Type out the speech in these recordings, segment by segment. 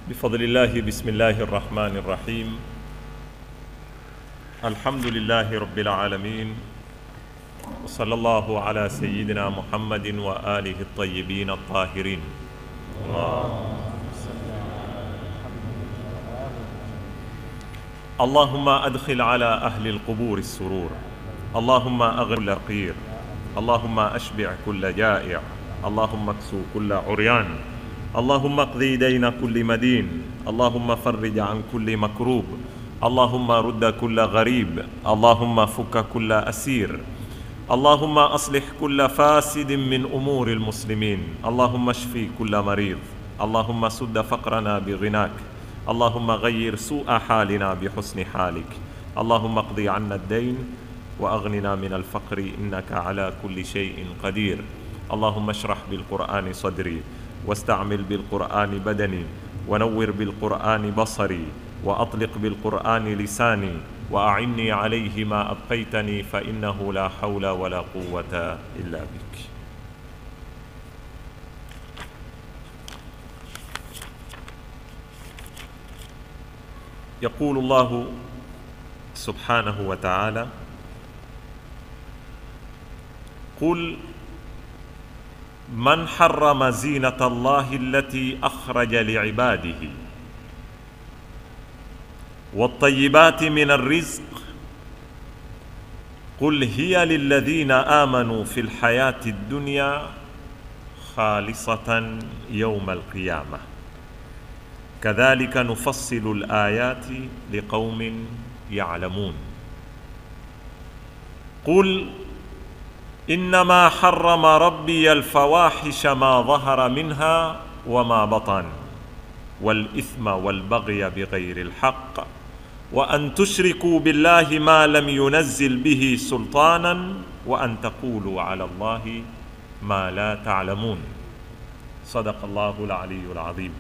بفضل الله بسم الله الرحمن الرحيم الحمد لله رب العالمين وصلى الله على سيدنا محمد وآله الطيبين الطاهرين اللهم أدخل على أهل القبور السرور اللهم أغر كل رقير اللهم أشبع كل جائع اللهم اكسو كل عريان اللهم اقضي دين كل مدين اللهم فرج عن كل مكروب اللهم رد كل غريب اللهم فك كل أسير اللهم أصلح كل فاسد من أمور المسلمين اللهم اشفي كل مريض اللهم سد فقرنا بغناك اللهم غير سوء حالنا بحسن حالك اللهم اقضي عنا الدين واغننا من الفقر انك على كل شيء قدير اللهم اشرح بالقران صدري واستعمل بالقران بدني ونور بالقران بصري واطلق بالقران لساني واعني عليه ما ابقيتني فانه لا حول ولا قوه الا بك يقول الله سبحانه وتعالى قل من حرم زينة الله التي أخرج لعباده والطيبات من الرزق قل هي للذين آمنوا في الحياة الدنيا خالصة يوم القيامة كذلك نفصل الآيات لقوم يعلمون قل إنما حرم ربي الفواحش ما ظهر منها وما بطن والإثم والبغي بغير الحق وأن تشركوا بالله ما لم ينزل به سلطانا وأن تقولوا على الله ما لا تعلمون صدق الله العلي العظيم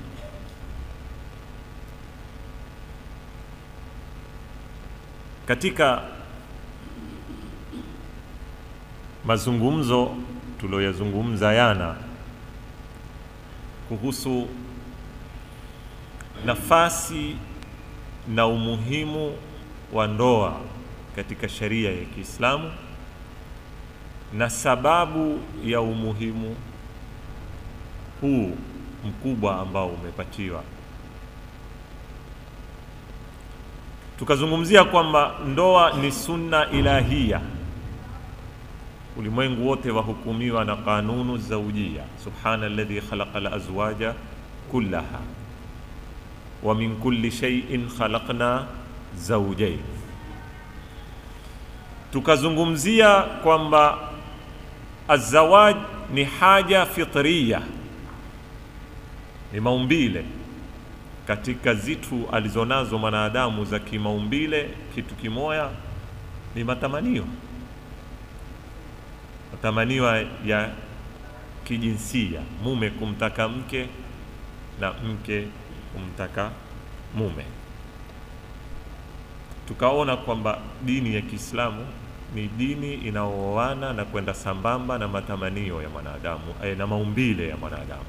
katika mazungumzo tuliyoyazungumza yana kuhusu nafasi na umuhimu wa ndoa katika sheria ya Kiislamu na sababu ya umuhimu huu mkubwa ambao umepatiwa tukazungumzia kwamba ndoa ni sunna ilahia ulimwengu wote wahukumiwa na kanunu zaujia subhana alladhi khalaqa alazwaja kullaha wa min kulli shay'in khalaqna zawjayn tukazungumzia kwamba azawaj ni haja fitriya ni maumbile katika zitu alizonazo mwanadamu za kimaumbile, kitu kimoya ni matamanio, matamanio ya kijinsia, mume kumtaka mke na mke kumtaka mume. Tukaona kwamba dini ya Kiislamu ni dini inaooana na kwenda sambamba na matamanio ya mwanadamu na maumbile ya mwanadamu.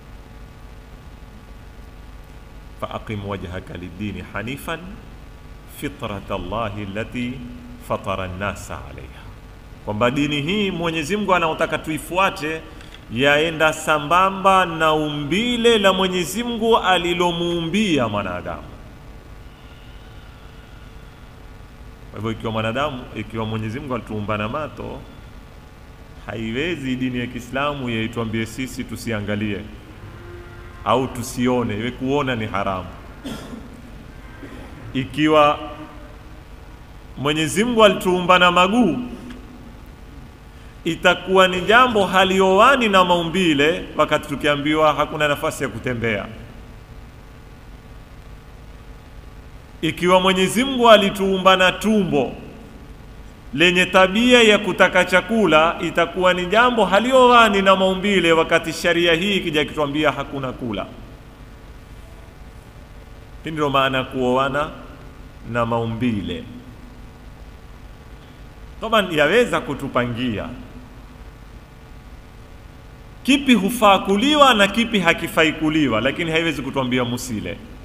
فأقم وجهك للدين حنيفا فطرة الله التي فطر الناس عليها kwamba dini hii Mwenyezi Mungu anaotaka tuifuate yaenda sambamba na umbile la Mwenyezi Mungu alilomuumbia mwanadamu. Kwa hivyo ikiwa mwanadamu, ikiwa Mwenyezi Mungu alituumba na mato, haiwezi dini ya Kiislamu yaituambie sisi tusiangalie au tusione, iwe kuona ni haramu. Ikiwa Mwenyezi Mungu alituumba na maguu, itakuwa ni jambo haliowani na maumbile, wakati tukiambiwa hakuna nafasi ya kutembea. Ikiwa Mwenyezi Mungu alituumba na tumbo lenye tabia ya kutaka chakula, itakuwa ni jambo haliowani na maumbile, wakati sharia hii ikija kituambia hakuna kula. Hii ndio maana ya kuoana na maumbile. Toba yaweza kutupangia kipi hufaa kuliwa na kipi hakifai kuliwa, lakini haiwezi kutuambia musile.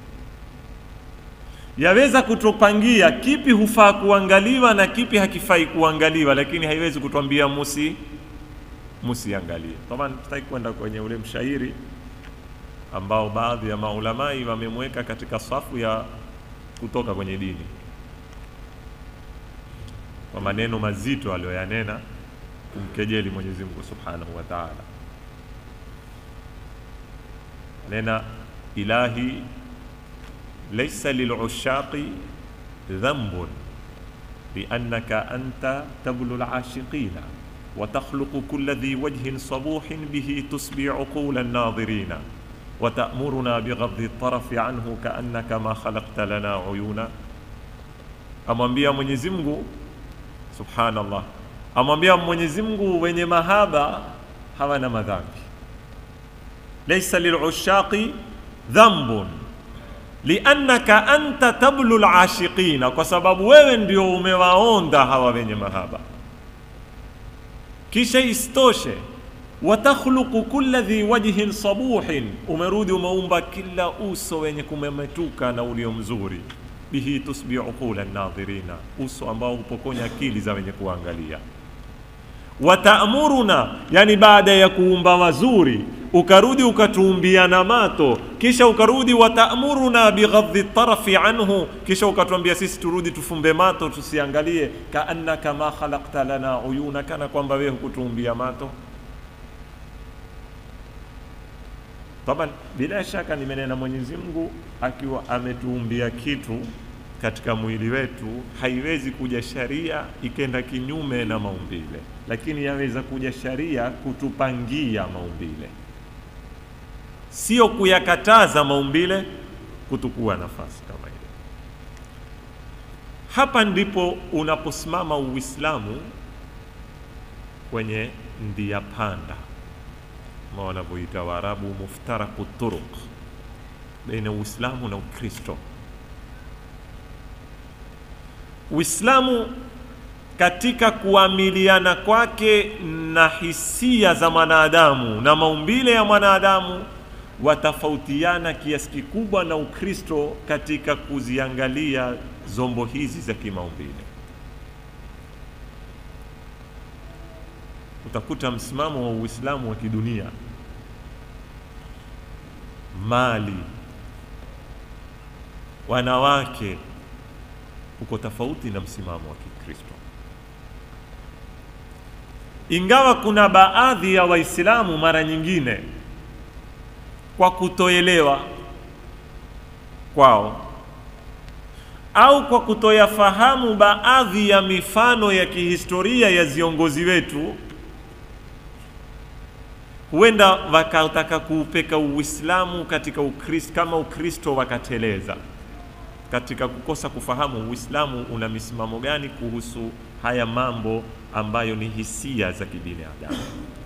yaweza kutupangia kipi hufaa kuangaliwa na kipi hakifai kuangaliwa, lakini haiwezi kutwambia musi musiangalie. Taban, tutaki kwenda kwenye ule mshairi ambao baadhi ya maulamai wamemweka katika safu ya kutoka kwenye dini kwa maneno mazito aliyoyanena kumkejeli Mwenyezi Mungu Subhanahu wa Ta'ala. Nena ilahi laysa lilushaqi dhanbun liannaka anta tablu lashiqina wa takhluqu kulla dhi wajhin sabuhin bihi tusbi uqula an-nadhirina wa ta'muruna bighadhi at-tarafi anhu ka'annaka ma khalaqta lana uyuna. Amwambia Mwenyezi Mungu Subhanallah, amwambia Mwenyezi Mungu wenye mahaba hawana madhambi. Laysa lilushaqi dhanbun liannaka anta tablu lashiqina, kwa sababu wewe ndio umewaonda hawa wenye mahaba. Kisha istoshe watakhluqu kulla dhi wajhin sabuhin, umerudi umeumba kila uso wenye kumemetuka na ulio mzuri bihi tusbi uqula nadhirina, uso ambao hupokonya akili za wenye kuangalia. Wataamuruna, yani baada ya kuumba wazuri ukarudi ukatuumbia na mato, kisha ukarudi wataamuruna bighadhi tarafi anhu, kisha ukatuambia sisi turudi tufumbe mato tusiangalie. Kaannaka ma khalaqta lana uyuna, kana kwamba wewe hukutuumbia mato. Taban, bila shaka nimenena Mwenyezi Mungu akiwa ametuumbia kitu katika mwili wetu, haiwezi kuja sharia ikenda kinyume na maumbile, lakini yaweza kuja sharia kutupangia maumbile, sio kuyakataza maumbile kutukua nafasi kama ile. Hapa ndipo unaposimama Uislamu kwenye ndia panda ma wanavyoita Waarabu muftaraku turuq baina Uislamu na Ukristo. Uislamu katika kuamiliana kwake na hisia za mwanadamu na maumbile ya mwanadamu watafautiana kiasi kikubwa na Ukristo katika kuziangalia zombo hizi za kimaumbile. Utakuta msimamo wa Uislamu wa kidunia, mali, wanawake uko tofauti na msimamo wa Kikristo, ingawa kuna baadhi ya Waislamu mara nyingine kwa kutoelewa kwao au kwa kutoyafahamu baadhi ya mifano ya kihistoria ya viongozi wetu, huenda wakataka kuupeka Uislamu katika Ukristo kama Ukristo wakateleza katika kukosa kufahamu Uislamu una misimamo gani kuhusu haya mambo ambayo ni hisia za kibinadamu.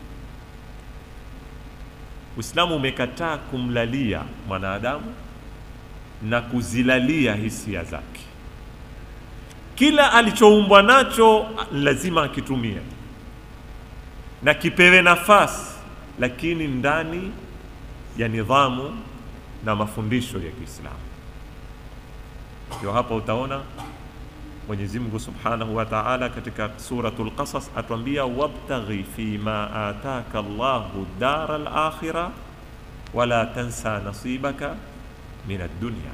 Uislamu umekataa kumlalia mwanadamu na kuzilalia hisia zake. Kila alichoumbwa nacho lazima akitumie na kipewe nafasi, lakini ndani ya nidhamu na mafundisho ya Kiislamu. Ndio hapa utaona Mwenyezi Mungu Subhanahu wa Ta'ala katika suratul Qasas atuambia, wabtaghi fima ataka Allahu dara al-akhirah wala tansa nasibaka min ad-dunya,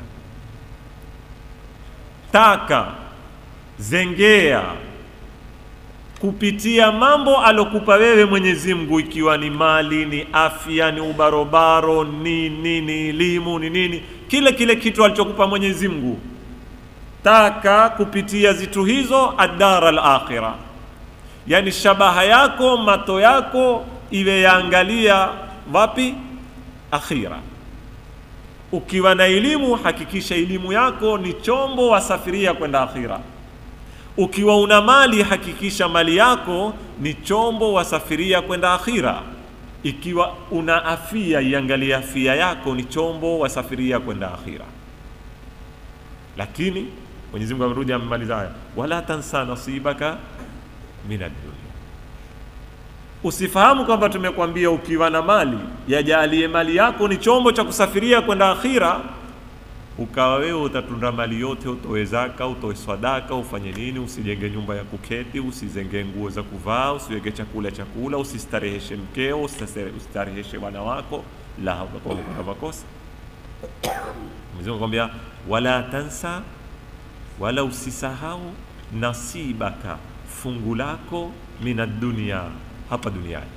taka zengea kupitia mambo alokupa wewe Mwenyezi Mungu, ikiwa ni mali, ni afya, ni ubarobaro, ni nini, ni elimu, ni nini, kile kile kitu alichokupa Mwenyezi Mungu taka kupitia zitu hizo adara al-akhira, yani shabaha yako mato yako iwe yaangalia wapi? Akhira. Ukiwa na elimu, hakikisha elimu yako ni chombo wasafiria kwenda akhira. Ukiwa una mali, hakikisha mali yako ni chombo wasafiria kwenda akhira. Ikiwa una afia, iangalia afia yako ni chombo wasafiria kwenda akhira. Lakini Mwenyezi Mungu amerudi amemaliza haya, wala tansa nasibaka min ad-dunya. Usifahamu kwamba tumekwambia ukiwa na mali yajalie mali yako ni chombo cha kusafiria kwenda akhira, ukawa wewe utatunda mali yote, utoe zaka, utoe sadaka, ufanye nini, usijenge nyumba ya kuketi, usizenge nguo za kuvaa, usiweke chakula chakula, usistareheshe mkeo, usistare- usistareheshe wana wako, la utakuwa umekwenda makosa. Mwenyezi Mungu akwambia wala tansa, wala usisahau nasibaka, fungu lako mina dunia, hapa duniani.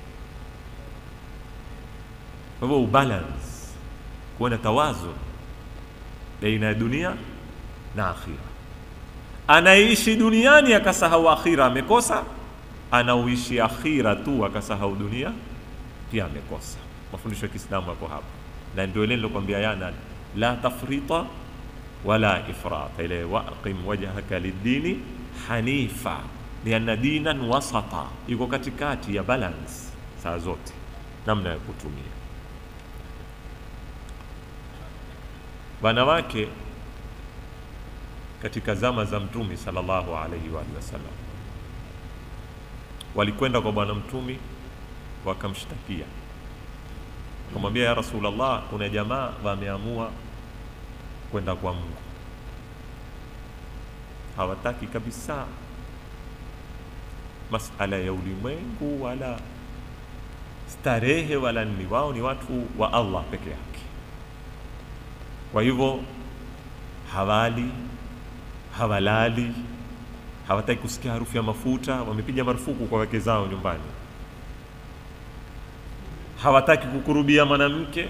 Kwa hivyo ubalance, kuwa na tawazu baina ya dunia na akhira. Anaishi duniani akasahau akhira, amekosa. Anauishi akhira tu akasahau dunia, pia amekosa. Mafundisho ya Kiislamu yako hapa, na ndio ile nilokwambia yana la tafrita wala ifrata, ile waqim wajhaka lidini hanifa lianna dinan wasata, iko katikati ya balance saa zote, namna ya kutumia wanawake katika zama za mtumi sallallahu alaihi wa alihi wasallam walikwenda kwa bwana mtumi wakamshtakia wakamwambia ya rasulllah kuna jamaa wameamua kwenda kwa mungu hawataki kabisa masala ya ulimwengu wala starehe wala nini wao ni watu wa allah peke yake kwa hivyo hawali hawalali hawataki kusikia harufu ya mafuta wamepiga marufuku kwa wake zao nyumbani hawataki kukurubia mwanamke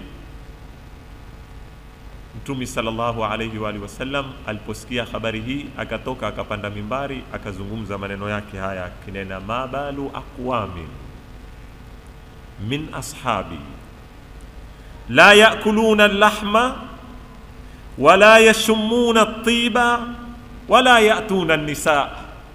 mtumi sallallahu alaihi wa alihi wasallam aliposikia habari hii akatoka akapanda mimbari akazungumza maneno yake haya akinena mabalu aqwamin min ashabi la yakuluna llahma wala yashumuna tiba wala yatuna nisa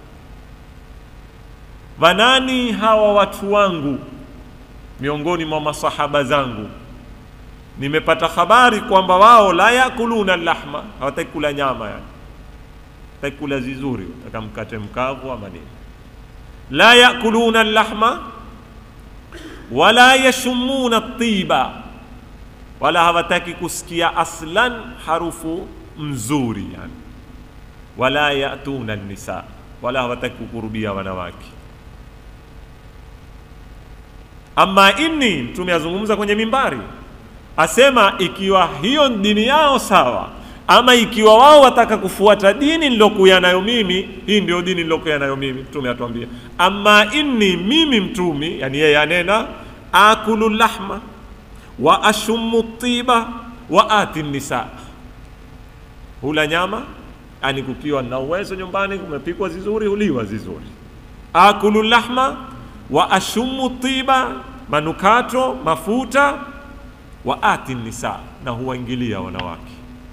wanani hawa watu wangu miongoni mwa masahaba zangu nimepata habari kwamba wao la yakuluna lahma hawataki kula nyama yani hawataki kula vizuri wataka mkate mkavu ama nini la yakuluna lahma wala yashumuna tiba wala hawataki kusikia aslan harufu mzuri yani wala yatuna nisa wala hawataki kukurubia wanawake ama inni mtume azungumza kwenye mimbari asema ikiwa hiyo dini yao sawa ama ikiwa wao wataka kufuata dini nilokuya nayo mimi hii ndio dini nilokuya nayo mimi mtume atuambia ama inni mimi mtumi yani yeye anena akulu lahma wa ashumu tiba wa ati nisa hula nyama yani kukiwa na uwezo nyumbani kumepikwa vizuri huliwa vizuri akulu lahma wa ashumu tiba manukato mafuta wa ati nisa na huwaingilia wanawake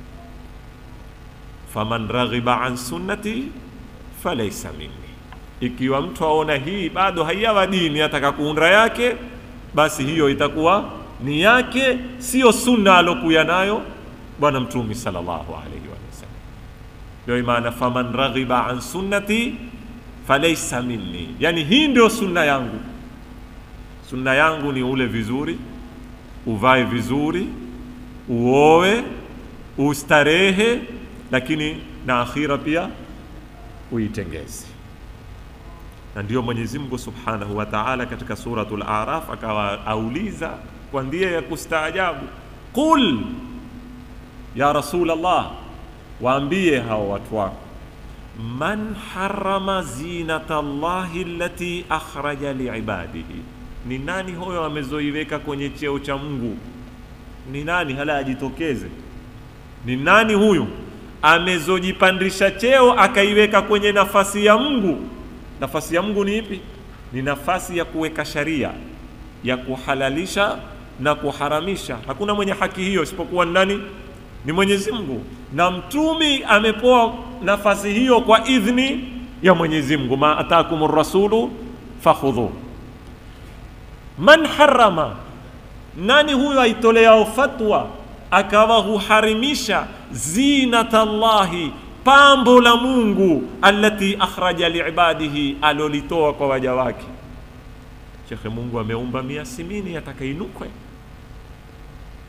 faman raghiba an sunnati falaisa minni ikiwa mtu aona hii bado haiyawa dini ataka kuunda yake basi hiyo itakuwa ni yake sio sunna alokuya nayo bwana mtumi sallallahu alaihi wasallam ndio maana faman raghiba an sunnati falaisa minni yani hii ndio sunna yangu sunna yangu ni ule vizuri uvae vizuri uoe ustarehe lakini na akhira pia uitengeze na ndio mwenyezi mungu subhanahu wa taala katika suratul araf akawa auliza kwa ndia ya kustaajabu qul ya rasul allah waambie hao watu wako man harama zinata llahi allati akhraja liibadihi ni nani huyo amezoiweka kwenye cheo cha mungu ni nani hala ajitokeze ni nani huyu amezojipandisha cheo akaiweka kwenye nafasi ya mungu nafasi ya mungu ni ipi ni nafasi ya kuweka sharia ya kuhalalisha na kuharamisha hakuna mwenye haki hiyo isipokuwa ni nani ni mwenyezi mungu na mtumi amepewa nafasi hiyo kwa idhni ya mwenyezi mungu ma atakum rasulu fakhudhu man harama nani huyo aitoleao fatwa akawa huharimisha zinata llahi pambo la mungu allati akhraja liibadihi alolitoa kwa waja wake shekhe mungu ameumba mia simini atakainukwe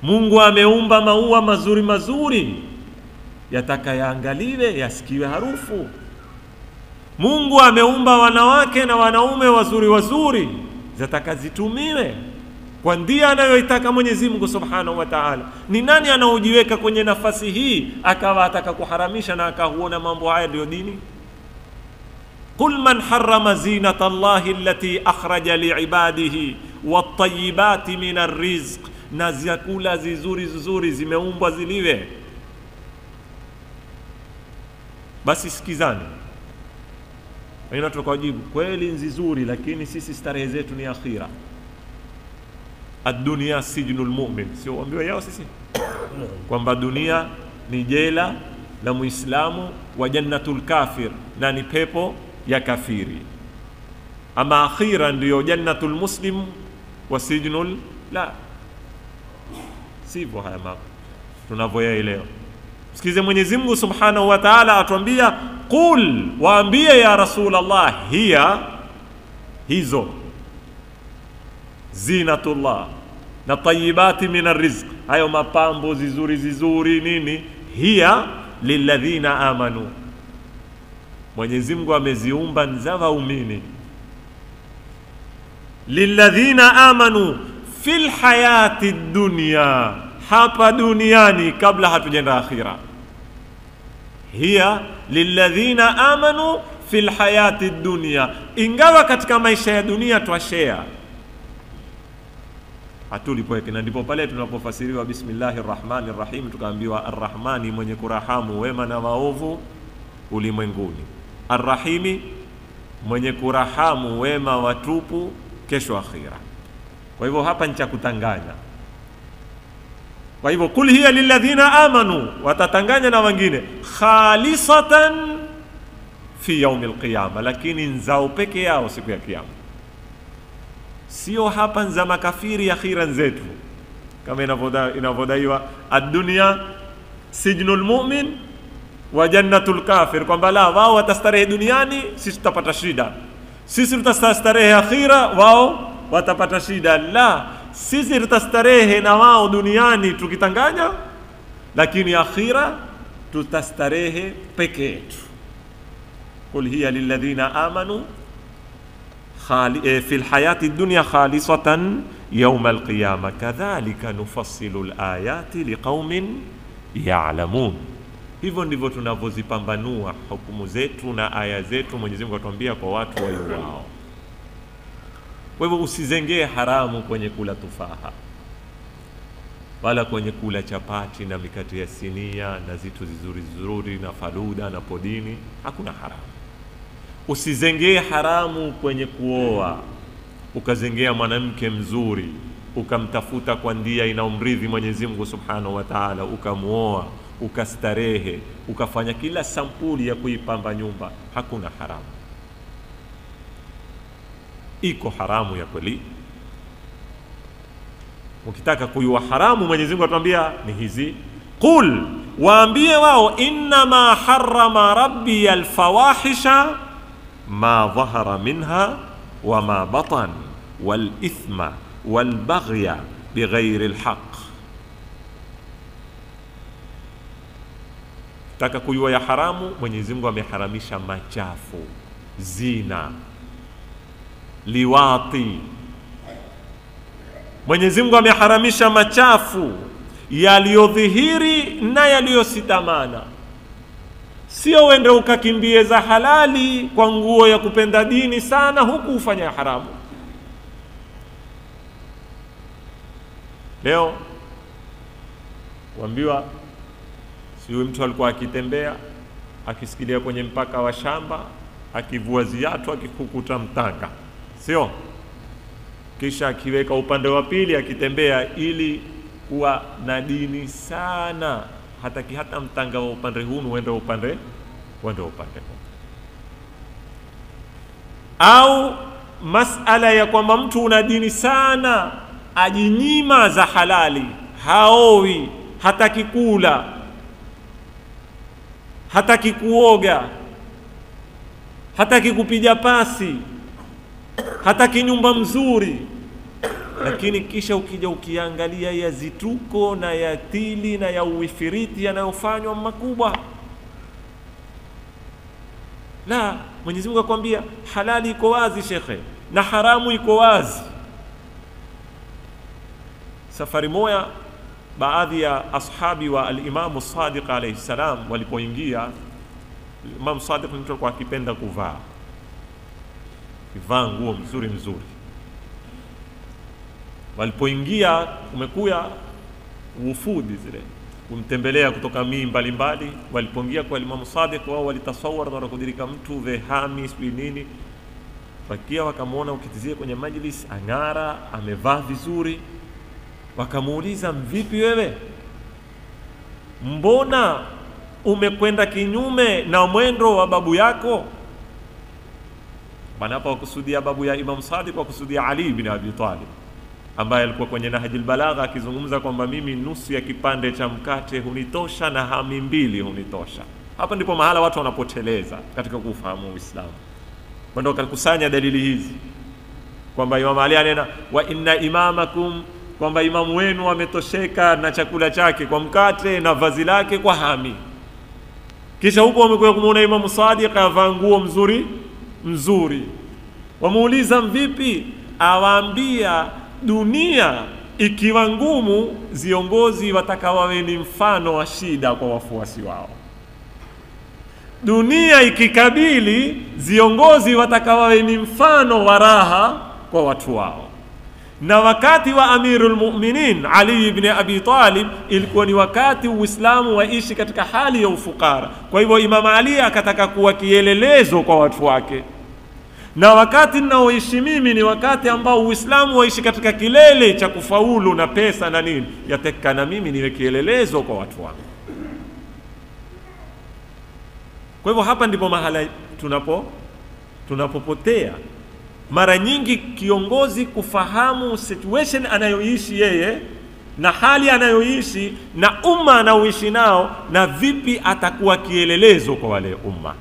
Mungu ameumba maua mazuri mazuri, yataka yaangaliwe, yasikiwe harufu. Mungu ameumba wanawake na wanaume wazuri wazuri, zataka zitumiwe kwa ndia anayoitaka Mwenyezi Mungu Subhanahu wa Ta'ala. Ni nani anaojiweka kwenye nafasi hii akawa ataka kuharamisha na akahuona mambo haya ndiyo dini? Qul man harrama zinata Allahi allati akhraja liibadihi wattayibati min arrizq, na vyakula zizuri zizuri zimeumbwa ziliwe. Basi sikizani, wengine tukawajibu kweli nzizuri, lakini sisi starehe zetu ni akhira Adunia sijnul mu'min, sio ambiwa yao sisi kwamba dunia ni jela la Muislamu wa jannatul kafir, na ni pepo ya kafiri. Ama akhira ndiyo jannatul muslim wa sijnul la, sivyo haya mambo tunavyoyaelewa. Sikize Mwenyezi Mungu Subhanahu wa Ta'ala atuambia, qul, waambie ya Rasulullah, hiya hizo zinatullah na tayibati min arrizq, hayo mapambo zizuri zizuri nini, hiya lilladhina amanu, Mwenyezi Mungu ameziumba za waumini. Lilladhina amanu fil hayati dunya, hapa duniani kabla hatujenda akhira. Hiya lilladhina amanu fil hayati dunya, ingawa katika maisha ya dunia twashare hatulipoeke na ndipo pale tunapofasiriwa bismillahi rrahmani rrahim, tukaambiwa arrahmani, mwenye kurahamu wema na waovu ulimwenguni, arrahimi, mwenye kurahamu wema watupu kesho akhira. Kwa hivyo hapa ni cha kutanganya. Kwa hivyo kul hiya lilladhina amanu, watatanganya na wengine, khalisatan fi yaumi lqiyama, lakini nzao peke yao siku ya Kiyama sio hapa za makafiri akhira zetu, kama inavyodaiwa ad-dunya sijnul mu'min wa jannatul kafir, kwamba la wao watastarehe duniani, sisi tutapata shida. Sisi tutastarehe akhira, wao watapata shida. La, sisi tutastarehe na wao duniani tukitanganya, lakini akhira tutastarehe peke yetu. Qul hiya lilladhina amanu fi lhayati dunya khalisatan yauma alqiyama kadhalika nufassilu layati liqaumin yalamun. Hivyo ndivyo tunavyozipambanua hukumu zetu na aya zetu. Mwenyezi Mungu atuambia kwa watu waiwao. Kwa hivyo usizengee haramu kwenye kula tufaha wala kwenye kula chapati na mikate ya sinia na zitu zizuri zizuri na faluda na podini, hakuna haramu. Usizengee haramu kwenye kuoa, ukazengea mwanamke mzuri ukamtafuta kwa ndia inaomridhi Mwenyezi Mungu Subhanahu wa Ta'ala, ukamwoa ukastarehe, ukafanya kila sampuli ya kuipamba nyumba, hakuna haramu. Iko haramu ya kweli. Ukitaka kuyua haramu, Mwenyezi Mungu atuambia ni hizi, qul, waambie wao, innama harrama rabbi alfawahisha ma dhahara minha wa ma batan wal ithma wal baghya bighairi lhaq. Taka kujua ya haramu, Mwenyezi Mungu ameharamisha machafu, zina, liwati. Mwenyezi Mungu ameharamisha machafu yaliyodhihiri na yaliyositamana Sio wende ukakimbie za halali kwa nguo ya kupenda dini sana, huku ufanya haramu. Leo wambiwa, siwe mtu alikuwa akitembea akisikilia kwenye mpaka wa shamba, akivua ziatu, akikukuta mtanga, sio kisha akiweka upande wa pili akitembea, ili kuwa na dini sana hataki hata mtanga wa upande huu uende upande uende upande huu. Au masala ya kwamba mtu una dini sana, ajinyima za halali, haowi, hataki kula, hataki kuoga, hataki kupiga pasi, hataki nyumba mzuri, lakini kisha ukija ukiangalia ya zituko na ya tili na ya uifiriti yanayofanywa makubwa la mwenyezi mungu akwambia halali iko wazi shekhe na haramu iko wazi safari moya baadhi ya ashabi wa alimamu sadiq alaihi salam walipoingia imamu sadiq ni mtu alikuwa akipenda kuvaa kivaa nguo mzuri mzuri walipoingia kumekuya wufudi zile kumtembelea kutoka mii mbalimbali walipoingia kwa imamu sadiq wao walitasawar na wanakudirika mtu vehami sijui nini wakia wakamwona ukitizie kwenye majlis ang'ara amevaa vizuri wakamuuliza mvipi wewe mbona umekwenda kinyume na mwendo wa babu yako bana hapa wakusudia babu ya imam sadiq wakusudia ali bin abi talib ambaye alikuwa kwenye Nahjul Balagha akizungumza kwamba mimi nusu ya kipande cha mkate hunitosha na hami mbili hunitosha. Hapa ndipo mahala watu wanapoteleza katika kufahamu Uislamu. Kwenda wakakusanya dalili hizi kwamba Imam Ali anena wa inna imamakum, kwamba imamu wenu ametosheka na chakula chake kwa mkate na vazi lake kwa hami. Kisha huko wamekuja kumuona Imamu Sadiq avaa nguo mzuri mzuri, wamuuliza mvipi, awaambia dunia ikiwa ngumu, viongozi wataka wawe ni mfano wa shida kwa wafuasi wao. Dunia ikikabili, viongozi wataka wawe ni mfano wa raha kwa watu wao. Na wakati wa Amirul Mu'minin Ali ibn Abi Talib ilikuwa ni wakati Uislamu waishi katika hali ya ufukara. Kwa hivyo Imam Ali akataka kuwa kielelezo kwa watu wake na wakati ninaoishi mimi ni wakati ambao Uislamu waishi katika kilele cha kufaulu na pesa na nini, yataka na mimi niwe kielelezo kwa watu wangu. Kwa hivyo hapa ndipo mahala tunapo tunapopotea mara nyingi, kiongozi kufahamu situation anayoishi yeye na hali anayoishi na umma anaoishi nao, na vipi atakuwa kielelezo kwa wale umma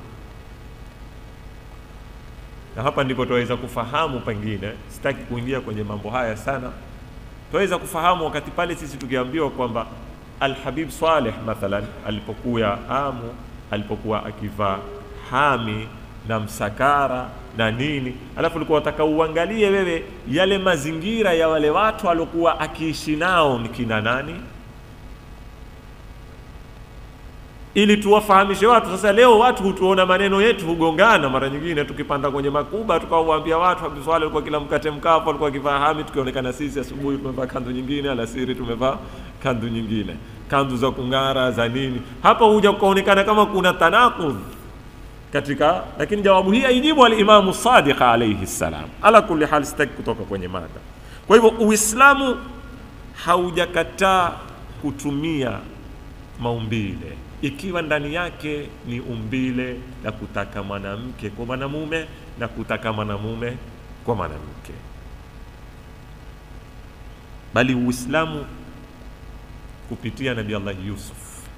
na hapa ndipo tunaweza kufahamu, pengine sitaki kuingia kwenye mambo haya sana, tunaweza kufahamu wakati pale sisi tukiambiwa kwamba Alhabib Saleh mathalan alipokuwa amu, alipokuwa akivaa hami na msakara na nini, alafu ulikuwa wataka uangalie wewe yale mazingira ya wale watu aliokuwa akiishi nao ni kina nani, ili tuwafahamishe watu. Sasa leo watu hutuona maneno yetu hugongana, mara nyingine tukipanda kwenye makuba tukawaambia watu Habib Swaleh alikuwa kila mkate mkavu alikuwa akivaa hami, tukionekana sisi asubuhi tumevaa kanzu nyingine, alasiri tumevaa kanzu nyingine, kanzu za kung'ara za nini. Hapa huja kukaonekana kama kuna tanakudh katika, lakini jawabu hii aijibu alimamu Sadiq alayhi salam. Ala kulli hal, sitaki kutoka kwenye mada. Kwa hivyo Uislamu haujakataa kutumia maumbile ikiwa ndani yake ni umbile la kutaka mwanamke kwa mwanamume na kutaka mwanamume kwa mwanamke, bali Uislamu kupitia Nabii Allah Yusuf,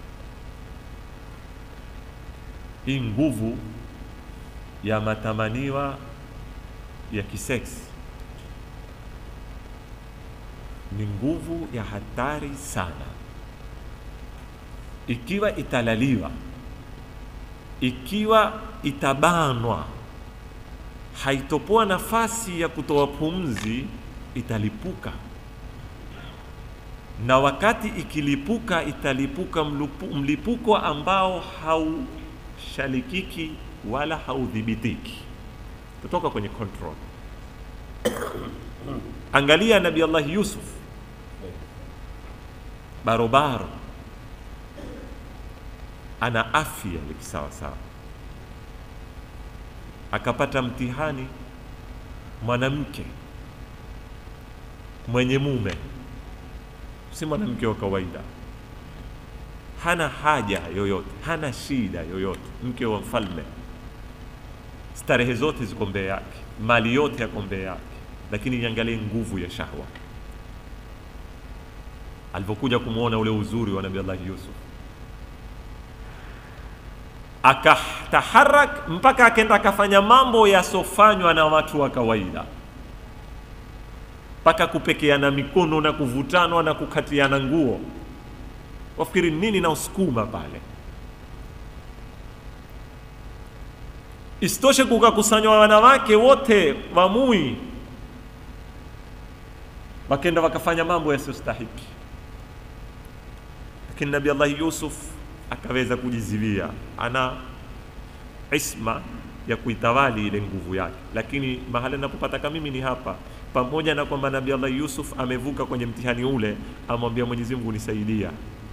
hii nguvu ya matamaniwa ya kiseksi ni nguvu ya hatari sana ikiwa italaliwa, ikiwa itabanwa, haitopoa nafasi ya kutoa pumzi, italipuka. Na wakati ikilipuka, italipuka mlupu, mlipuko ambao haushalikiki wala haudhibitiki, kutoka kwenye control. Angalia Nabii Allah Yusuf barobaro ana afya ya kisawasawa, akapata mtihani mwanamke mwenye mume, si mwanamke wa kawaida, hana haja yoyote, hana shida yoyote, mke wa mfalme, starehe zote ziko mbele yake, mali yote yako mbele yake, lakini iangalie nguvu ya shahwa alivyokuja kumwona ule uzuri wa Nabii Allah Yusuf akataharak mpaka akenda akafanya mambo yasofanywa na watu wa kawaida. mpaka kupekeana mikono na kuvutanwa na kukatiana nguo. Wafikiri nini na usukuma pale? Isitoshe kukakusanywa wanawake wote wamui, wakenda wakafanya mambo yasiyostahiki, lakini Nabii Allah Yusuf akaweza kujiziwia, ana isma ya kuitawali ile nguvu yake. Lakini mahali napopataka mimi ni hapa, pamoja na kwamba Nabii Allah Yusuf amevuka kwenye mtihani ule, amwambia Mwenyezi Mungu, nisaidia,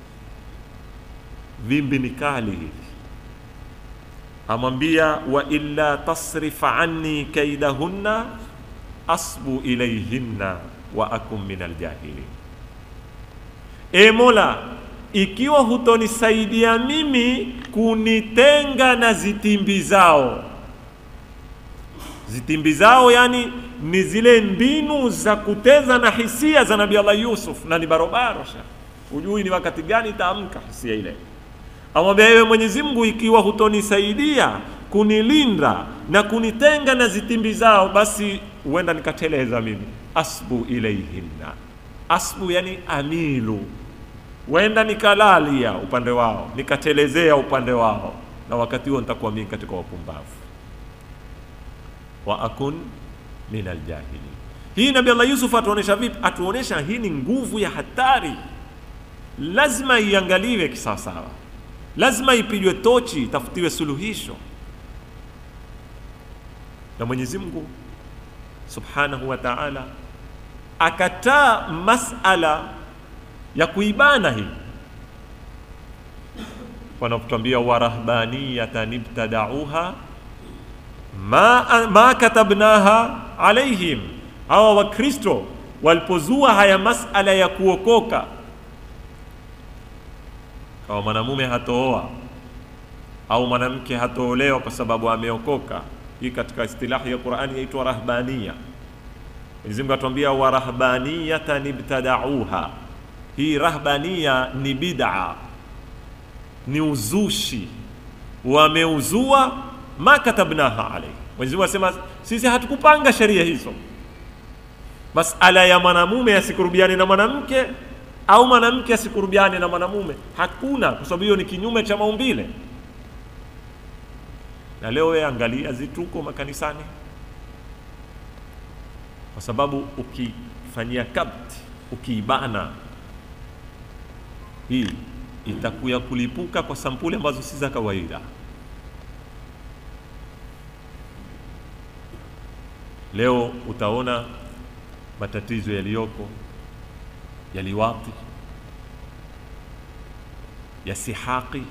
vimbi ni kali hili amwambia wa illa tasrif anni kaidahunna asbu ilayhinna wa akum min aljahilin, e Mola, ikiwa hutonisaidia mimi kunitenga na zitimbi zao. Zitimbi zao yani ni zile mbinu za kuteza na hisia za Nabii Allah Yusuf, na ni barobaro sha, hujui ni wakati gani itaamka hisia ile amwambia ewe Mwenyezi Mungu, ikiwa hutonisaidia kunilinda na kunitenga na zitimbi zao, basi huenda nikateleza mimi. Asbu ilaihinna, asbu yani amilu, huenda nikalalia upande wao, nikatelezea upande wao, na wakati huo nitakuwa mimi katika wapumbavu. Wa akun min aljahilin. Hii Nabii Allah Yusuf atuonesha vipi? Atuonesha hii ni nguvu ya hatari, lazima iangaliwe kisawasawa lazima ipigwe tochi, itafutiwe suluhisho. Na Mwenyezi Mungu Subhanahu wa Ta'ala akataa masala ya kuibana hii, wanapotwambia warahbaniyatan ibtadauha ma, ma katabnaha alaihim, hawa Wakristo walipozua haya masala ya kuokoka kama mwanamume hatooa au mwanamke hatoolewa kwa sababu ameokoka. Hii katika istilahi ya Qur'ani yaitwa rahbania. Mwenyezi Mungu atuambia wa rahbaniyatan ibtadauha. Hii rahbania ni bid'a, ni uzushi, wameuzua ma katabnaha alayhi. Mwenyezi Mungu asema sisi hatukupanga sheria hizo. Masala ya mwanamume asikurubiane na mwanamke au mwanamke asikurubiane na mwanamume, hakuna, kwa sababu hiyo ni kinyume cha maumbile. Na leo wewe angalia zituko makanisani, kwa sababu ukifanyia kabti, ukiibana, hii itakuya kulipuka kwa sampuli ambazo si za kawaida. Leo utaona matatizo yaliyoko ya liwati ya sihaki.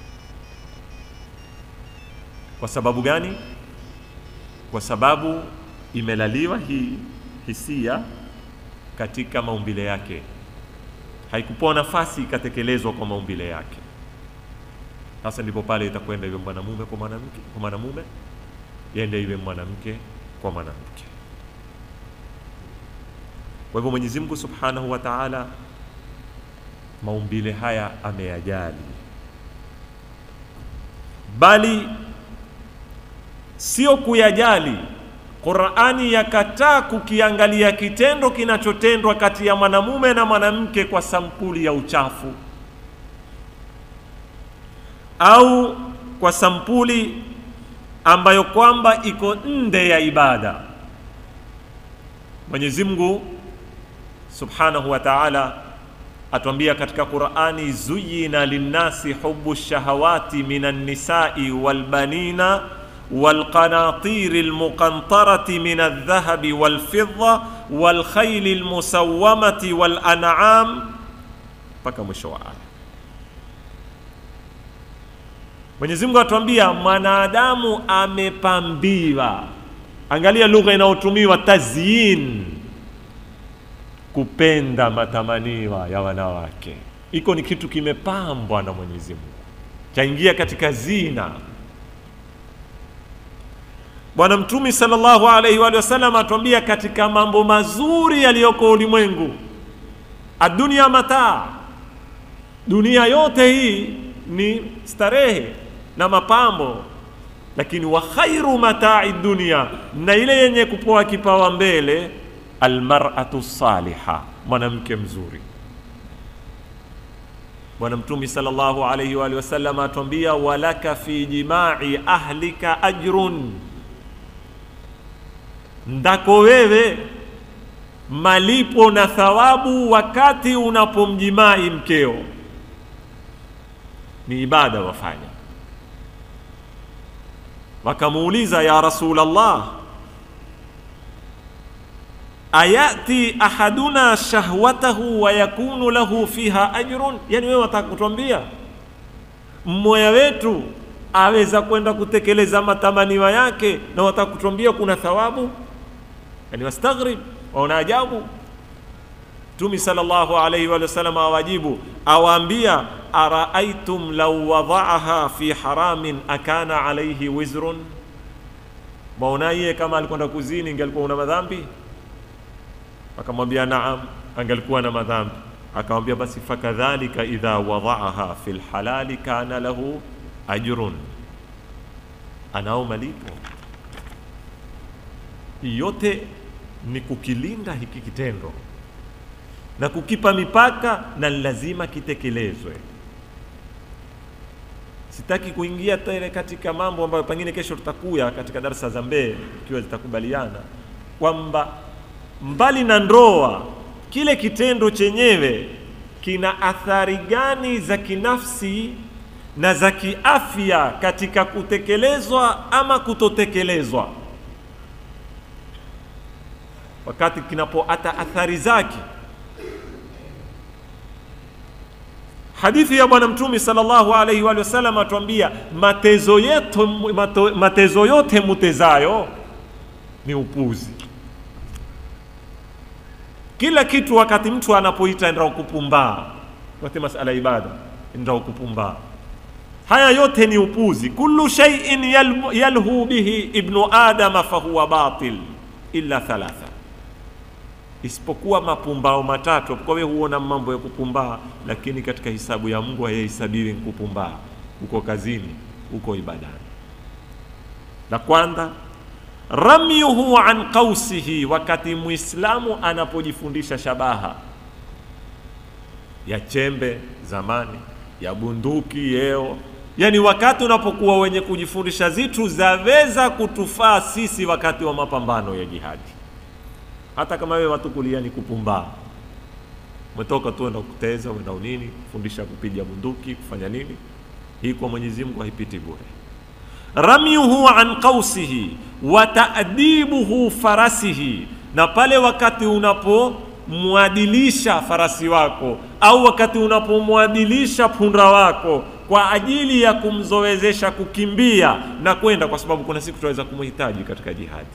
Kwa sababu gani? Kwa sababu imelaliwa hii hisia katika maumbile yake, haikupewa nafasi ikatekelezwa kwa maumbile yake. Sasa ndipo pale itakwenda iwe mwanamume kwa mwanamke, kwa mwanamume yende iwe mwanamke kwa mwanamke. Kwa hivyo Mwenyezi Mungu Subhanahu wa Ta'ala maumbile haya ameyajali, bali sio kuyajali. Qur'ani yakataa kukiangalia kitendo kinachotendwa kati ya mwanamume na mwanamke kwa sampuli ya uchafu au kwa sampuli ambayo kwamba iko nje ya ibada. Mwenyezi Mungu Subhanahu wa Ta'ala atuambia katika Qur'ani, zuyina linnasi hubu shahawati minan nisai wal banina wal qanatiri al muqantarati min adh-dhahabi wal fidda wal khayli al musawwamati wal an'am, mpaka mwisho wa aya. Mwenyezi Mungu atuambia mwanadamu amepambiwa. Angalia lugha inayotumiwa tazyin kupenda matamaniwa ya wanawake, iko ni kitu kimepambwa na Mwenyezi Mungu, chaingia katika zina. Bwana Mtume sallallahu alaihi wa sallam atuambia katika mambo mazuri yaliyoko ulimwengu, adunia mataa, dunia yote hii ni starehe na mapambo, lakini wa khairu matai dunia, na ile yenye kupoa kipawa mbele almar'atu saliha, mwanamke mzuri. Bwana Mtume sallallahu alayhi wa alihi wasallam atuambia, walaka fi jimai ahlika ajrun, ndako wewe malipo na thawabu wakati unapomjimai mkeo, ni ibada wafanya. Wakamuuliza, ya Rasulullah, ayati ahaduna shahwatahu wa yakunu lahu fiha ajrun, yani wewe wataka kutuambia mmoja wetu aweza kwenda kutekeleza matamaniwa yake na wataka kutuambia kuna thawabu? Yani wastaghrib, waona ajabu. Mtume sallallahu alayhi wa sallam awajibu, awaambia araaitum law wadaaha fi haramin akana alayhi wizrun, maonaye kama alikwenda kuzini ingelikuwa una madhambi? Akamwambia naam, angelikuwa na madhambi. Akamwambia basi fakadhalika idha wadaaha fi lhalali kana lahu ajrun, anao malipo. Yote ni kukilinda hiki kitendo na kukipa mipaka, na lazima kitekelezwe. Sitaki kuingia tena katika mambo ambayo pengine kesho tutakuya katika darasa za mbee, ikiwa zitakubaliana kwamba mbali na ndoa, kile kitendo chenyewe kina athari gani za kinafsi na za kiafya katika kutekelezwa ama kutotekelezwa, wakati kinapoata athari zake. Hadithi ya Bwana Mtume sallallahu alaihi wa sallam atuambia, matezo yetu mato, matezo yote mutezayo ni upuzi. Kila kitu wakati mtu anapoita ndio kupumbaa, wakati masala ibada ndio kupumbaa. Haya yote ni upuzi. kullu shay'in yalhu bihi ibnu adama fahuwa batil illa thalatha isipokuwa mapumbao matatu. Kwa wewe huona mambo ya kupumbaa, lakini katika hisabu ya Mungu hayahesabiwi kupumbaa. Uko kazini, uko ibadani. La kwanza ramyuhu an qausihi, wakati muislamu anapojifundisha shabaha ya chembe zamani, ya bunduki yeo, yani wakati unapokuwa wenye kujifundisha zitu zaweza kutufaa sisi wakati wa mapambano ya jihadi hata kama wewe watu kulia ni kupumbaa, umetoka tu enda kuteza uenda unini kufundisha kupiga bunduki kufanya nini, hii kwa Mwenyezi Mungu haipiti bure. Ramyuhu an qausihi wa ta'dibuhu farasihi, na pale wakati unapomwadilisha farasi wako au wakati unapomwadilisha punda wako kwa ajili ya kumzoezesha kukimbia na kwenda, kwa sababu kuna siku tunaweza kumhitaji katika jihadi.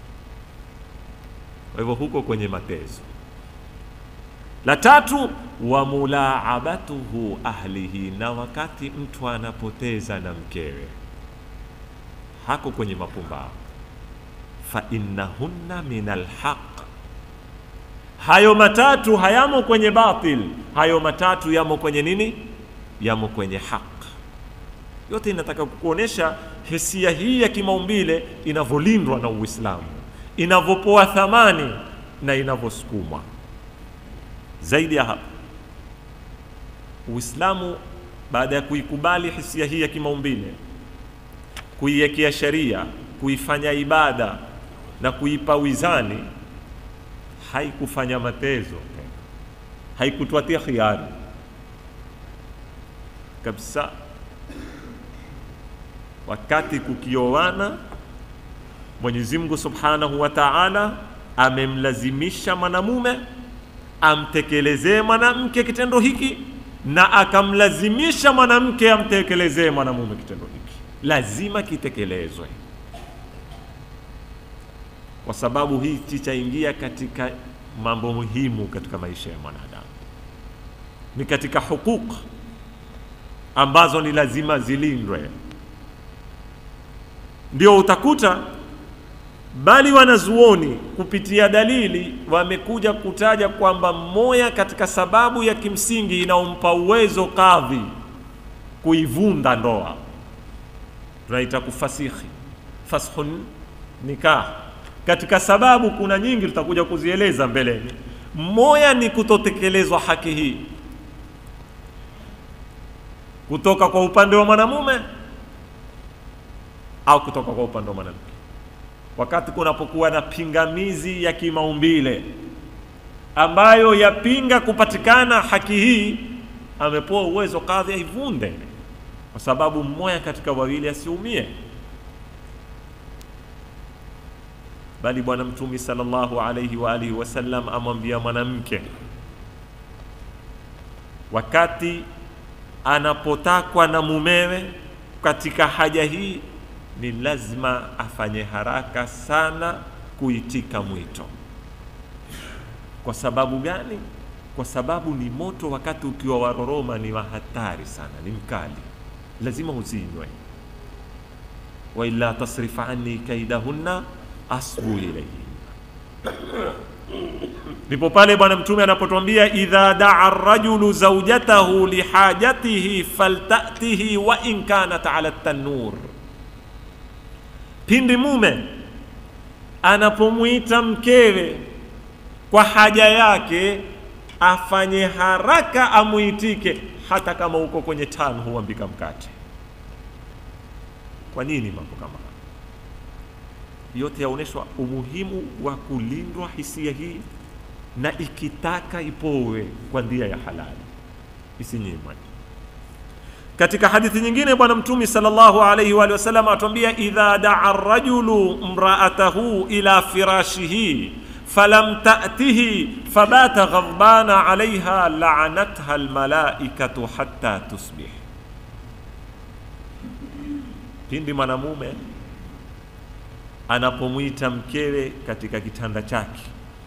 Kwa hivyo huko kwenye matezo. La tatu, wa mulaabatuhu ahlihi, na wakati mtu anapoteza na mkewe, hako kwenye mapumbao. Fa innahunna min alhaq, hayo matatu hayamo kwenye batil, hayo matatu yamo kwenye nini? Yamo kwenye haq. Yote inataka kukuonesha hisia hii ya kimaumbile inavyolindwa na Uislamu inavyopoa thamani na inavyosukumwa. Zaidi ya hapo, Uislamu baada ya kuikubali hisia hii ya kimaumbile, kuiwekea sheria, kuifanya ibada na kuipa wizani, haikufanya matezo, haikutwatia khiari kabisa. Wakati kukioana Mwenyezi Mungu Subhanahu wa Ta'ala amemlazimisha mwanamume amtekelezee mwanamke kitendo hiki na akamlazimisha mwanamke amtekelezee mwanamume kitendo hiki. Lazima kitekelezwe, kwa sababu hii chichaingia katika mambo muhimu katika maisha ya mwanadamu, ni katika hukuk ambazo ni lazima zilindwe. Ndio utakuta bali wanazuoni kupitia dalili wamekuja kutaja kwamba moja katika sababu ya kimsingi inaompa uwezo kadhi kuivunda ndoa tunaita kufasihi, fashun nikah, katika sababu kuna nyingi tutakuja kuzieleza mbeleni moya ni kutotekelezwa haki hii kutoka kwa upande wa mwanamume au kutoka kwa upande wa mwanamke wakati kunapokuwa na pingamizi ya kimaumbile ambayo yapinga kupatikana haki hii amepewa uwezo kadhi aivunde kwa sababu mmoja katika wawili asiumie bali bwana mtumi sallallahu alaihi wa alihi wasallam amwambia mwanamke wakati anapotakwa na mumewe katika haja hii ni lazima afanye haraka sana kuitika mwito kwa sababu gani kwa sababu ni moto wakati ukiwa waroroma ni wa hatari sana ni mkali lazima uzinywe waila tasrif anni kaidahunna asbu ilayhi ndipo pale bwana mtume anapotwambia idha daa rajulu zaujatahu lihajatihi faltatihi wa in kanat ala tanur pindi mume anapomwita mkewe kwa haja yake afanye haraka amuitike hata kama uko kwenye tano huambika mkate kwa nini mambo kama haya yote yaonyeshwa umuhimu wa kulindwa hisia hii na ikitaka ipowe kwa njia ya halali isinyimwe katika hadithi nyingine bwana mtumi sallallahu alaihi wa sallam atuambia idha daa rajulu mraatahu ila firashihi falam ta'tihi fabata ghadbana alaiha la'anatha almalaikatu hatta tusbih pindi mwanamume anapomwita mkewe katika kitanda chake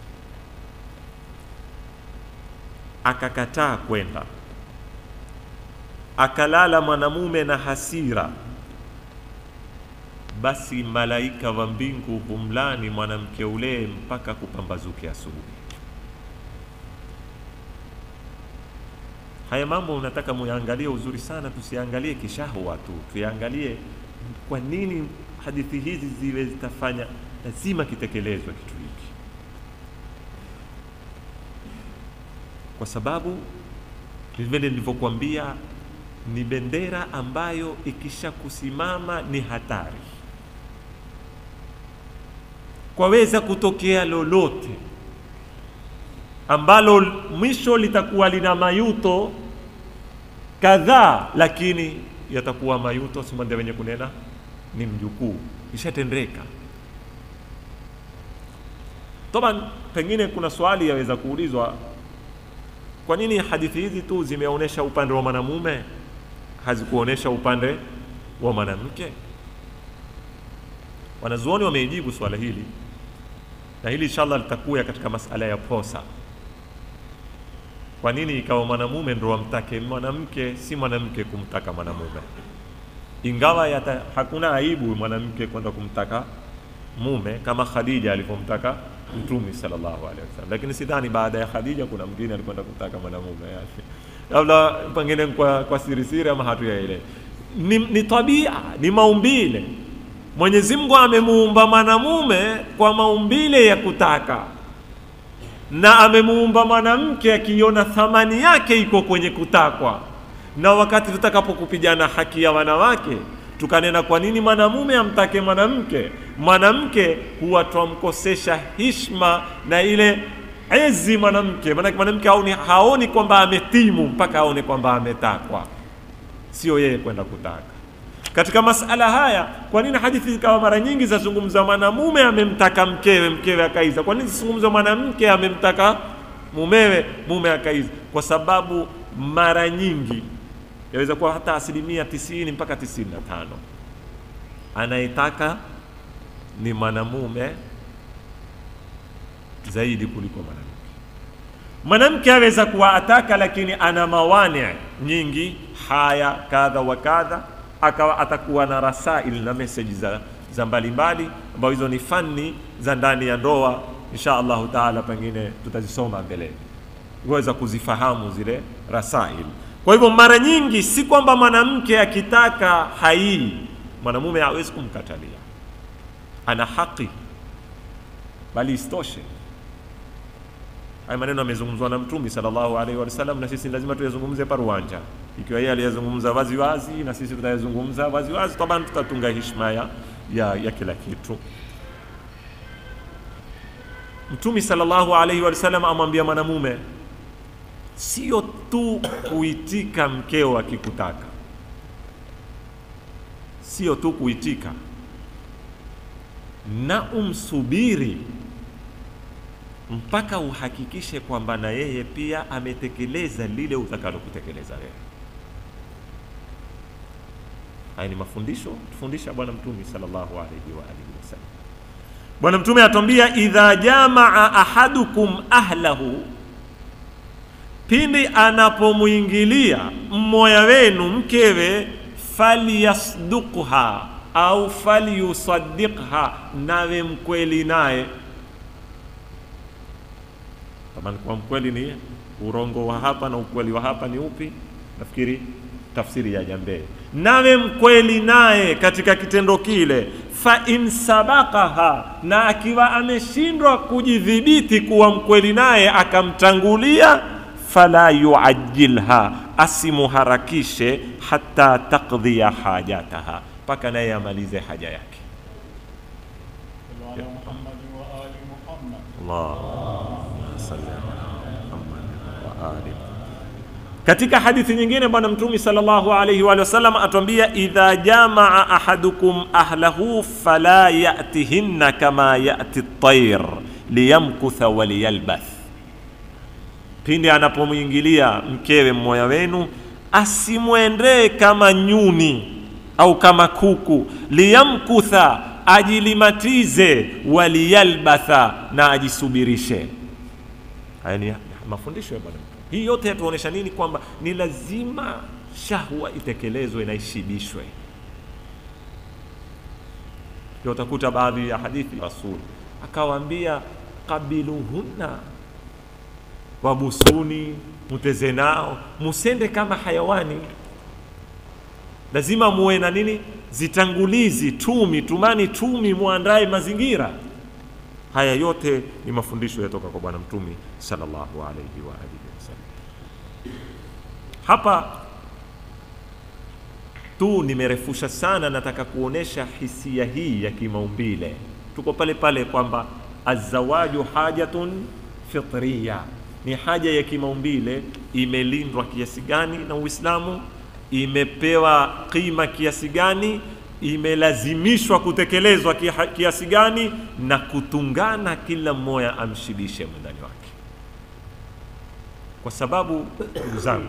akakataa kwenda akalala mwanamume na hasira basi malaika wa mbingu humlani mwanamke ule mpaka kupambazuke asubuhi haya mambo unataka muyaangalie uzuri sana tusiangalie kishahwa tu tuyaangalie kwa nini hadithi hizi ziwe zitafanya lazima kitekelezwe kitu hiki kwa sababu vile nilivyokuambia ni bendera ambayo ikisha kusimama ni hatari kwaweza kutokea lolote ambalo mwisho litakuwa lina mayuto kadhaa lakini yatakuwa mayuto simande wenye kunena ni mjukuu ishatendeka toban pengine kuna swali yaweza kuulizwa kwa nini hadithi hizi tu zimeonyesha upande wa mwanamume hazikuonyesha upande wa mwanamke wanazuoni wameijibu swala hili na hili inshallah litakuya katika masala ya posa kwa nini ikawa mwanamume ndo wamtake mwanamke si mwanamke kumtaka mwanamume ingawa yata, hakuna aibu mwanamke kwenda kumtaka mume kama khadija alivyomtaka mtume sallallahu alaihi wasallam lakini sidhani baada ya khadija kuna mwingine alikwenda kumtaka mwanamume yani labda pengine kwa, kwa sirisiri ama hatuyaelewi ni, ni tabia ni maumbile mwenyezi mungu amemuumba mwanamume kwa maumbile ya kutaka na amemuumba mwanamke akiona thamani yake iko kwenye kutakwa na wakati tutakapokupigana haki ya wanawake tukanena kwa nini mwanamume amtake mwanamke mwanamke huwa twamkosesha hishma na ile ezi mwanamke maanake mwanamke haoni, haoni kwamba ametimu mpaka aone kwamba ametakwa sio yeye kwenda kutaka katika masala haya kwa nini hadithi zikawa mara nyingi zazungumza mwanamume amemtaka mkewe mkewe akaiza kwa nini zizungumza mwanamke amemtaka mumewe mume akaiza kwa sababu mara nyingi yaweza kuwa hata asilimia tisini mpaka tisini na tano anayetaka ni mwanamume zaidi kuliko mwanamke mwanamke aweza kuwa ataka lakini ana mawani nyingi haya kadha wa kadha akawa atakuwa na rasail na meseji za, za mbalimbali ambayo hizo ni fani za ndani ya ndoa insha allahu taala pengine tutazisoma mbeleni kuweza kuzifahamu zile rasail kwa hivyo mara nyingi si kwamba mwanamke akitaka haii mwanamume hawezi kumkatalia ana haki bali isitoshe haya maneno yamezungumzwa na mtumi sallallahu alaihi wasallam na sisi lazima tuyazungumze paruanja ikiwa yeye aliyazungumza wazi wazi na sisi tutayazungumza wazi wazi taban tutatunga heshima ya, ya, ya kila kitu mtumi sallallahu alaihi wasallam amwambia mwanamume sio tu kuitika mkeo akikutaka sio tu kuitika na umsubiri mpaka uhakikishe kwamba na yeye pia ametekeleza lile utakalo kutekeleza wewe. Haya ni mafundisho tufundisha Bwana Mtume sallallahu alaihi wa alihi wasallam. Bwana Mtume atwambia, idha jamaa ahadukum ahlahu, pindi anapomwingilia mmoja wenu mkewe, falyasdukha au falyusaddiqha, nawe mkweli naye Tamani kwa mkweli ni urongo wa hapa na ukweli wa hapa ni upi? Nafikiri tafsiri ya jambee, nawe mkweli naye katika kitendo kile. Fa in sabakaha, na akiwa ameshindwa kujidhibiti kuwa mkweli naye akamtangulia, fala yuajilha, asimuharakishe hata taqdhiya hajataha, mpaka naye amalize haja yake. صلوا على محمد وآل محمد Allahumma salli ala Muhammad wa ali. Katika hadithi nyingine Bwana Mtume sallallahu alayhi wa sallam atuambia, idha jamaa ahadukum ahlahu fala yatihinna kama yati at-tayr liyamkutha wa liyalbath, pindi anapomwingilia mkewe mmoja wenu asimwendee kama nyuni au kama kuku, liyamkutha ajilimatize, waliyalbatha na ajisubirishe. Haya ni mafundisho ya Bwana Mtume. Hii yote yatuonyesha nini? Kwamba ni lazima shahwa itekelezwe na ishibishwe. Ndio utakuta baadhi ya hadithi Rasul akawaambia, qabiluhunna wabusuni, muteze nao, musende kama hayawani lazima muwe na nini, zitangulizi, tumi, tumani, tumi, muandae mazingira. Haya yote ni mafundisho yatoka kwa Bwana Mtume sallallahu alayhi wa alihi wasallam. Hapa tu nimerefusha sana, nataka kuonesha hisia hii ya kimaumbile. Tuko pale pale kwamba azawaju hajatun fitriya, ni haja ya kimaumbile, imelindwa kiasi gani na Uislamu imepewa qima kiasi gani, imelazimishwa kutekelezwa kia- kiasi gani, na kutungana, kila mmoja amshibishe mwendani wake, kwa sababu ndugu zangu,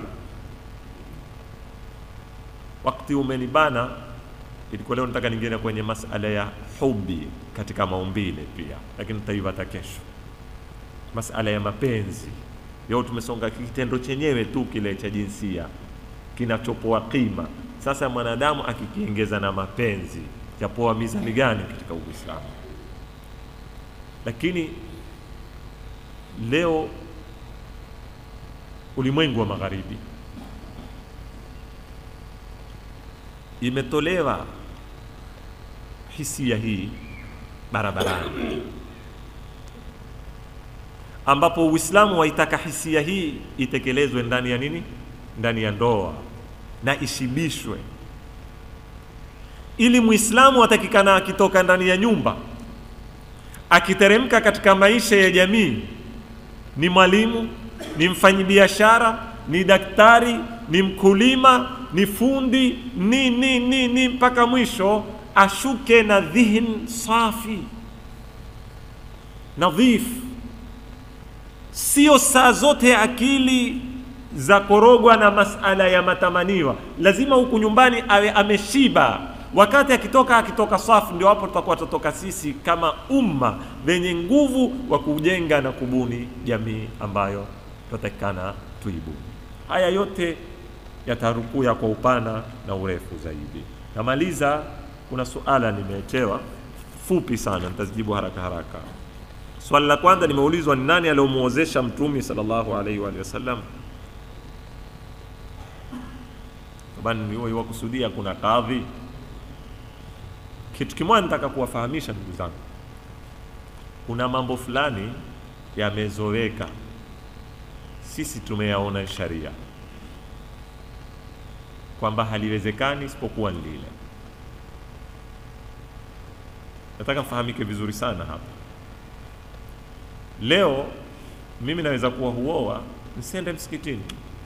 wakati umenibana, ilikuwa leo nataka ningiene kwenye masala ya hubi katika maumbile pia, lakini tutaivata kesho. Masala ya mapenzi, leo tumesonga kitendo chenyewe tu kile cha jinsia kinachopoa qima. Sasa mwanadamu akikiengeza na mapenzi yapoa mizani gani katika Uislamu? Lakini leo ulimwengu wa magharibi imetolewa hisia hii barabarani, ambapo Uislamu waitaka hisia hii itekelezwe ndani ya nini? Ndani ya ndoa na ishibishwe, ili Muislamu atakikana akitoka ndani ya nyumba akiteremka katika maisha ya jamii, ni mwalimu, ni mfanyibiashara, ni daktari, ni mkulima, ni fundi, ni ni ni ni mpaka mwisho, ashuke na dhihn safi nadhif, sio saa zote akili za korogwa na masala ya matamaniwa. Lazima huku nyumbani awe ameshiba, wakati akitoka akitoka safi, ndio hapo tutakuwa tutoka sisi kama umma wenye nguvu wa kujenga na kubuni jamii ambayo tutatakikana tuibuni. Haya yote yatarukuya kwa upana na urefu zaidi. Namaliza, kuna suala nimechewa fupi sana, nitazijibu haraka haraka. Swali la kwanza nimeulizwa, ni nani aliyomwozesha Mtume sallallahu alaihi wa alihi wasallam? Bani huo kusudia kuna kadhi. Kitu kimoja nataka kuwafahamisha ndugu zangu, kuna mambo fulani yamezoweka, sisi tumeyaona sharia kwamba haliwezekani isipokuwa ni lile. Nataka mfahamike vizuri sana hapa. Leo mimi naweza kuwa huoa nsiende msikitini,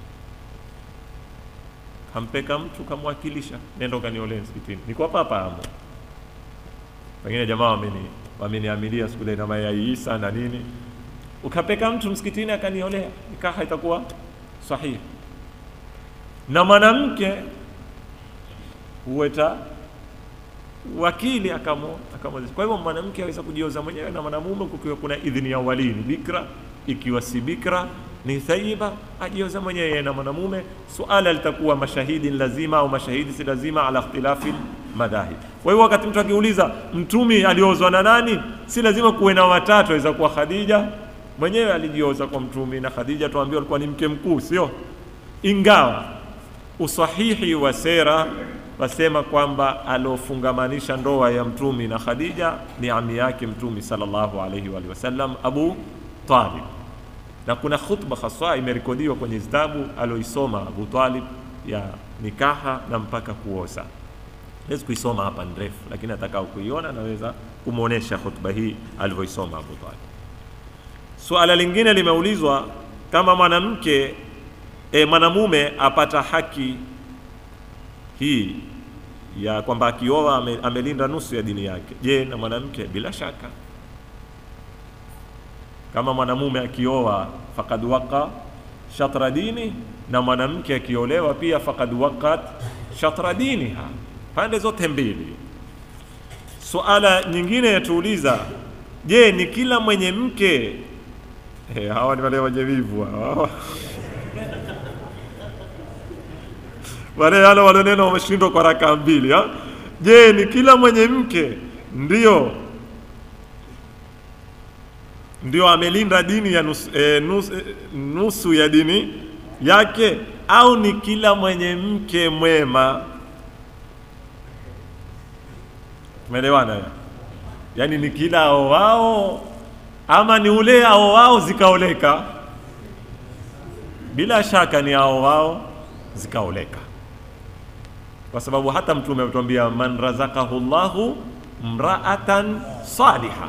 kampeka mtu kamwakilisha, nenda ukaniolee msikitini, niko hapa hapa amo. Pengine jamaa wameni wameniamilia siku ile na mayai Isa na nini, ukapeka mtu msikitini akaniolea, nikaha itakuwa sahihi. Na mwanamke huweta wakili akamo akamwezesha. Kwa hivyo mwanamke aweza kujioza mwenyewe na mwanamume kukiwa kuna idhini ya walii, ni bikra. Ikiwa si bikra ni thaiba, ajioza mwenyewe na mwanamume. Suala litakuwa mashahidi ni lazima au mashahidi si lazima, ala ikhtilafi madhahib. Kwa hivyo wakati mtu akiuliza mtumi aliozwa na nani, si lazima kuwe na watatu, aweza kuwa Khadija mwenyewe alijioza kwa mtumi, na Khadija tuambiwa alikuwa ni mke mkuu, sio? Ingawa usahihi wa sera wasema kwamba aliofungamanisha ndoa ya mtumi na Khadija ni ami yake mtumi sallallahu alaihi wa alihi wasallam Abu Talib, na kuna khutba haswa imerekodiwa kwenye kitabu aloisoma Abu Talib ya nikaha na mpaka kuoza. Naweza kuisoma hapa ni refu, lakini atakao kuiona naweza kumwonyesha khutba hii alivyoisoma Abu Talib. Suala lingine limeulizwa kama mwanamke e, mwanamume apata haki hii ya kwamba akioa ame, amelinda nusu ya dini yake. Je, na mwanamke? Bila shaka, kama mwanamume akioa fakad waqa shatra dini, na mwanamke akiolewa pia fakad waqat shatra diniha, pande zote mbili. Suala nyingine yatuuliza, je, ni kila mwenye mke eh, hawa ni wale wenye wivu hawa wale wale walionena wameshindwa kwa raka mbili ha? Je, ni kila mwenye mke ndio ndio amelinda dini ya nusu, e, nusu, e, nusu ya dini yake au ni kila mwenye mke mwema? Tumeelewana? Yaani ni kila aowao ama ni ule aowao zikaoleka? Bila shaka ni aowao zikaoleka kwa sababu hata Mtume ametuambia man razakahu llahu mraatan saliha,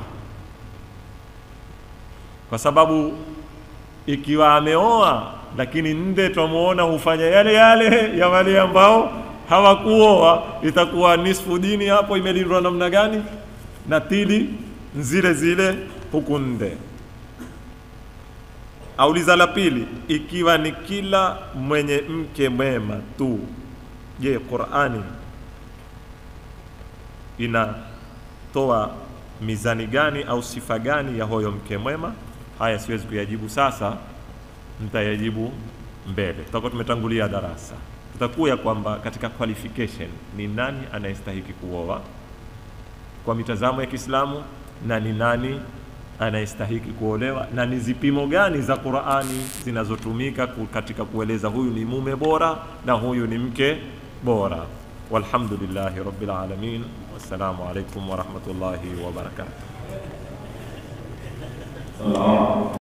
kwa sababu ikiwa ameoa lakini nde twamuona hufanya yale yale ya wale ambao hawakuoa, itakuwa nisfu dini hapo imelindwa namna gani? Na tili zile zile huku nde. Auliza la pili, ikiwa ni kila mwenye mke mwema tu Je, Qur'ani inatoa mizani gani au sifa gani ya huyo mke mwema? Haya siwezi kuyajibu sasa, nitayajibu mbele. Tutakuwa tumetangulia darasa, tutakuya kwamba katika qualification ni nani anayestahiki kuoa kwa mitazamo ya Kiislamu na ni nani anayestahiki kuolewa na ni zipimo gani za Qur'ani zinazotumika katika kueleza huyu ni mume bora na huyu ni mke bora. Walhamdulillahi rabbil alamin, wassalamu alaikum warahmatullahi wabarakatuh.